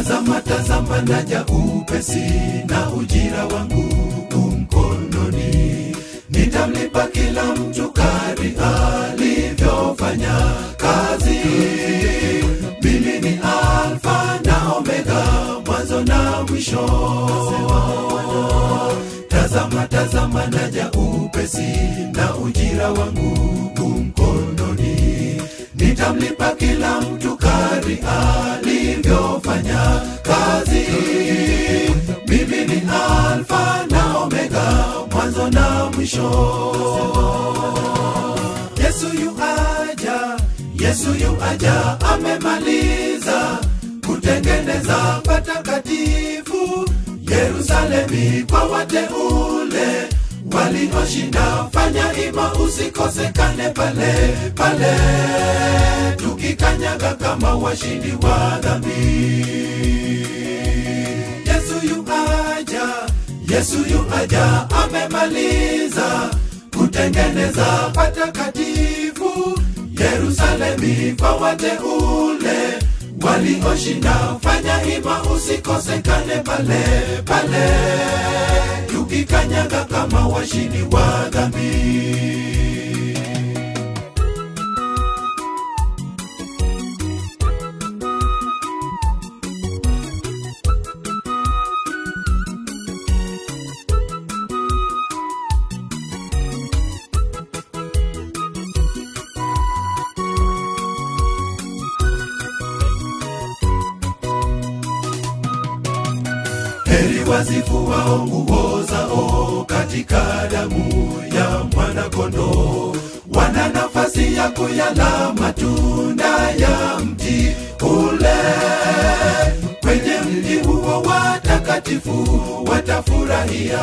tazama tazama naja upesi na ujira wangu umkononi nitamlipa kila mtu kari alivyofanya kazi mimi ni alfa na omega mwanzo na mwisho tazama tazama naja upesi na ujira wangu umkononi nitamlipa kila mtu kari alivyofanya kazi mimi ni alfa na omega mwanzo na mwisho yesu yu aja yesu yu aja amemaliza kutengeneza patakatifu yerusalemi kwa wateule walioshinda fanya ima usikosekane pale pale tukikanyaga kama washindi wa dhambi yesu yu aja yesu yu aja amemaliza kutengeneza patakatifu yerusalemi kwa wateule walioshinda fanya ima usikosekane pale pale tukikanyaga kama washindi wa dhambi heri wazifuao nguo zao katika damu ya mwanakondoo wana nafasi ya kuyala matunda ya mti ule kwenye mji huo watakatifu watafurahia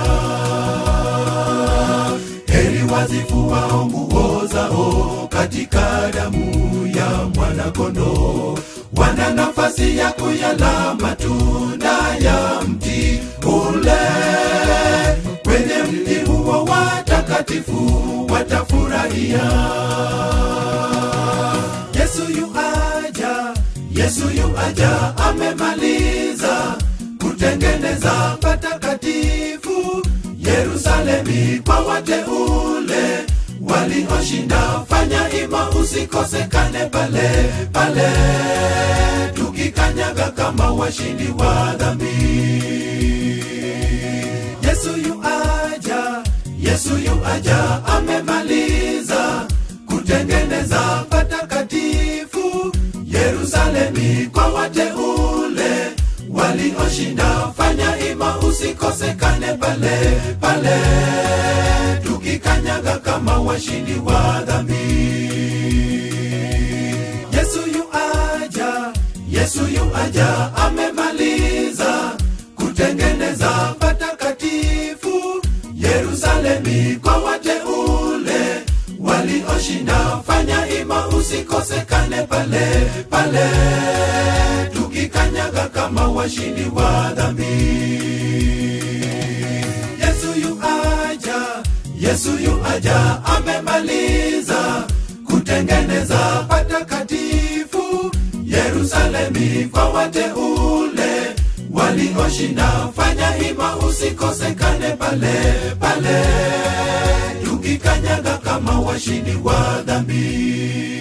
heri wazifuao nguo zao katika damu ya mwanakondoo wana nafasi ya kuyala matunda ya mti ule kwenye mji huo watakatifu watafurahia yesu yu aja yesu yu aja amemaliza kutengeneza patakatifu yerusalemi kwa wateule walioshinda fanya ima usikosekane pale pale tukikanyaga kama washindi wa dhambi yesu yu aja yesu yu aja amemaliza kutengeneza patakatifu yerusalemi kwa wateule walioshinda fanya ima usikosekane pale pale tukikanyaga kama washindi wa dhambi yesu yu aja yesu yu aja amemaliza kutengeneza patakatifu yerusalemi kwa wateule walioshinda fanya ima usikosekane pale pale tukikanyaga kama washindi wa dhambi yesu yu aja yesu yu aja amemaliza kutengeneza patakatifu yerusalemi kwa wateule walioshinda fanya ima usikosekane pale pale tukikanyaga kama washindi wa dhambi